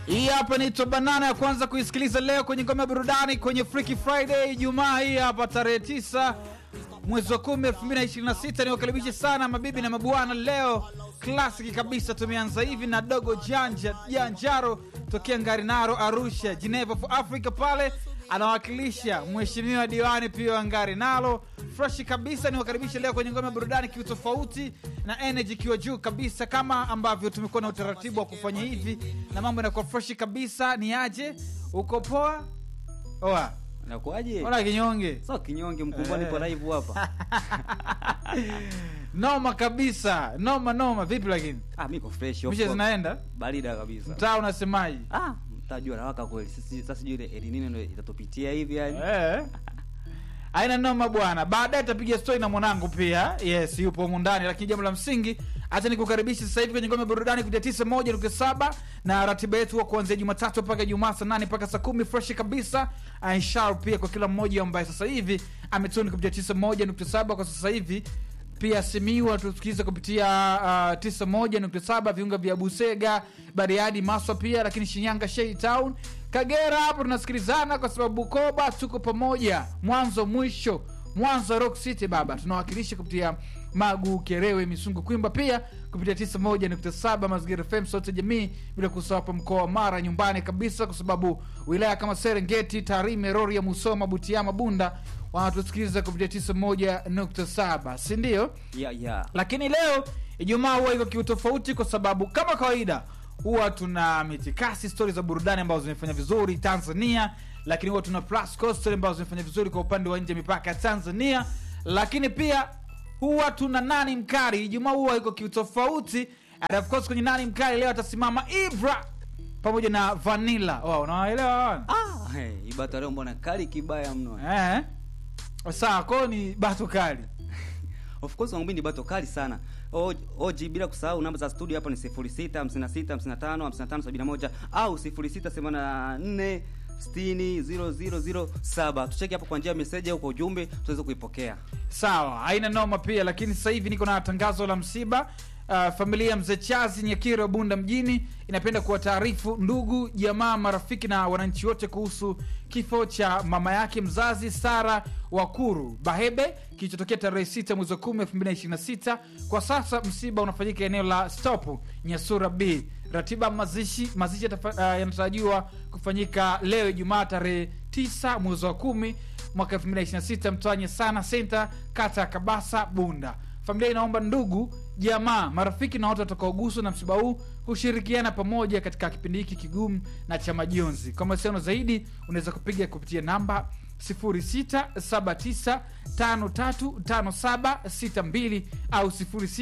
Hii hapa ni banana ya kwanza kuisikiliza leo kwenye ngome ya burudani kwenye Freaky Friday Ijumaa hii hapa tarehe 9 mwezi wa 10 2026. Niwakaribishe sana mabibi na mabwana. Leo klasiki kabisa, tumeanza hivi na dogo janja janjaro tokea Ngarinaro, Arusha, Geneva for Africa pale anawakilisha mheshimiwa diwani pia wa Ngarinaro. Freshi kabisa, niwakaribishe leo kwenye ngome ya burudani kiutofauti na energy ikiwa juu kabisa, kama ambavyo tumekuwa na utaratibu wa kufanya hivi na mambo yanakuwa freshi kabisa. Ni aje, uko poa? Oa, Nakuaje? ona kinyonge So kinyonge mkubwa nipo live hapa. noma kabisa, noma noma. Vipi lakini Ah, mimi niko fresh. of mishe course. zinaenda Barida kabisa. mtaa, unasemaje? Ah, mtajua nawaka kweli. Sasa sasa sijui ile El Nino ndio itatupitia hivi yani. Eh. aina noma bwana baadaye tapiga stori na mwanangu pia yes yupo humu ndani lakini jambo la msingi hacha nikukaribisha sasa hivi kwenye ngome ya burudani kutia tisa moja nukta saba na ratiba yetu wa kuanzia jumatatu mpaka jumaa saa nane mpaka saa kumi freshi kabisa inshallah pia kwa kila mmoja ambaye sasa hivi ametuni kupitia tisa moja nukta saba kwa sasa hivi pia simiwa tusikiliza kupitia uh, tisa moja nukta saba viunga vya busega bariadi maswa pia lakini shinyanga shei town kagera hapo tunasikilizana kwa sababu bukoba tuko pamoja mwanzo mwisho mwanzo rock city baba tunawakilisha kupitia magu kerewe misungu kwimba pia kupitia 91.7 mazingira fm sote jamii bila kusahau hapa mkoa wa mara nyumbani kabisa kwa sababu wilaya kama serengeti tarime rorya musoma butiama bunda wanatusikiliza kupitia 91.7 sindio Yeah, yeah. lakini leo ijumaa huwa iko kiutofauti kwa sababu kama kawaida huwa tuna mitikasi stori za burudani ambazo zimefanya vizuri tanzania lakini huwa tuna plus coast story ambazo zimefanya vizuri kwa upande wa nje ya mipaka ya tanzania lakini pia huwa tuna nani mkali ijumaa huwa iko kiutofauti and of course kwenye nani mkali leo atasimama ibra pamoja na vanilla oh, unawaelewa Ah, hey, ibata leo mbona kali kibaya mno. eh? sawa kwao ni bato kali Of course wangu mimi ni bato kali sana. O- OG bila kusahau namba za studio hapa ni 06 56 55 55 71 au 06 84 60 007. Tucheki hapo kwa njia ya message au kwa ujumbe tuweze kuipokea. sawa haina noma pia lakini sasa hivi niko na tangazo la msiba uh, familia ya mzee chazi nyakiro bunda mjini inapenda kuwataarifu ndugu jamaa marafiki na wananchi wote kuhusu kifo cha mama yake mzazi sara wakuru bahebe kilichotokea tarehe 6 mwezi wa 10 2026 kwa sasa msiba unafanyika eneo la stop nyasura b ratiba ya mazishi mazishi yatafa- uh, yanatarajiwa kufanyika leo ijumaa tarehe 9 mwezi wa 10 mwaka 2026 mtwanye sana senta kata ya kabasa bunda familia inaomba ndugu jamaa marafiki na watu watakaoguswa na msiba huu kushirikiana pamoja katika kipindi hiki kigumu na cha majonzi kwa mawasiliano zaidi unaweza kupiga kupitia namba 0679535762 au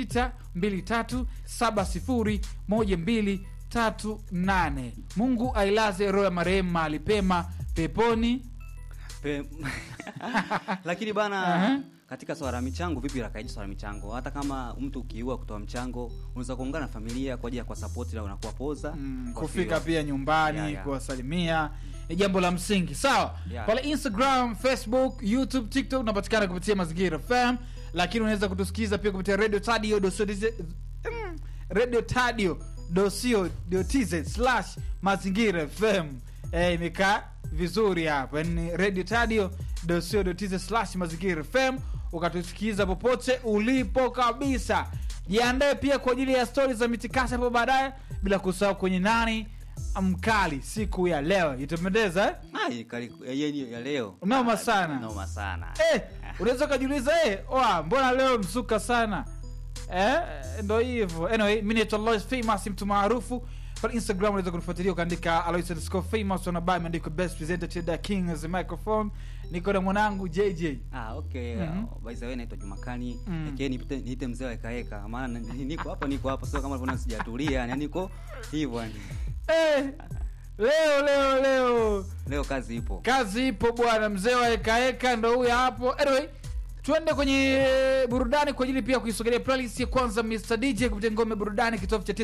0623701238 mungu ailaze roho ya marehemu mahali pema peponi Pe... lakini bana Aha. katika swala la michango vipi lakaiji swala la michango hata kama mtu ukiua kutoa mchango unaweza kuungana na familia kwa ajili ya kwa support na unakuwa poza mm, kwa kufika hiyo- pia nyumbani Yeah, yeah. kuwasalimia ni jambo la msingi sawa Yeah. pale instagram facebook youtube tiktok unapatikana kupitia mazingira fm lakini unaweza kutusikiza pia kupitia radio tadio dosio mm, radio tadio dosio tz slash mazingira fm eh, imekaa vizuri hapa ni radio tadio dosio tz slash mazingira fm ukatusikiza popote ulipo kabisa jiandae pia kwa ajili ya stori za mitikasi hapo baadaye bila kusahau kwenye nani mkali siku ya leo itapendeza eh? Ai, kali yenye ya leo Noma Ah, sana. noma sana eh, unaweza ukajiuliza eh, oa mbona leo msuka sana eh, ndo hivyo anyway mi naitwa Lois famous mtu maarufu pale instagram unaweza kunifuatilia ukaandika alois underscore famous wanabai imeandikwa best presenter to the king as a microphone niko na mwanangu jj Ah, okay. Mhm. Uh, by the way naitwa Jumakani. Mm. Mm. niite niite mzee wa ekaeka. Maana ni- niko hapa niko hapa sio kama ulivyoona sijatulia. Yani niko hivyo yani. eh, leo leo leo Leo kazi ipo. kazi ipo bwana mzee wa hekaeka ndo huyo hapo anyway tuende kwenye burudani kwa ajili pia ya kuisogelea playlist ya kwanza mr dj kupitia ngome burudani kitofu cha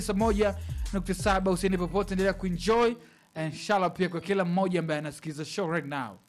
91.7 usiende popote endelea kuenjoy inshallah pia kwa kila mmoja ambaye anasikiliza show right now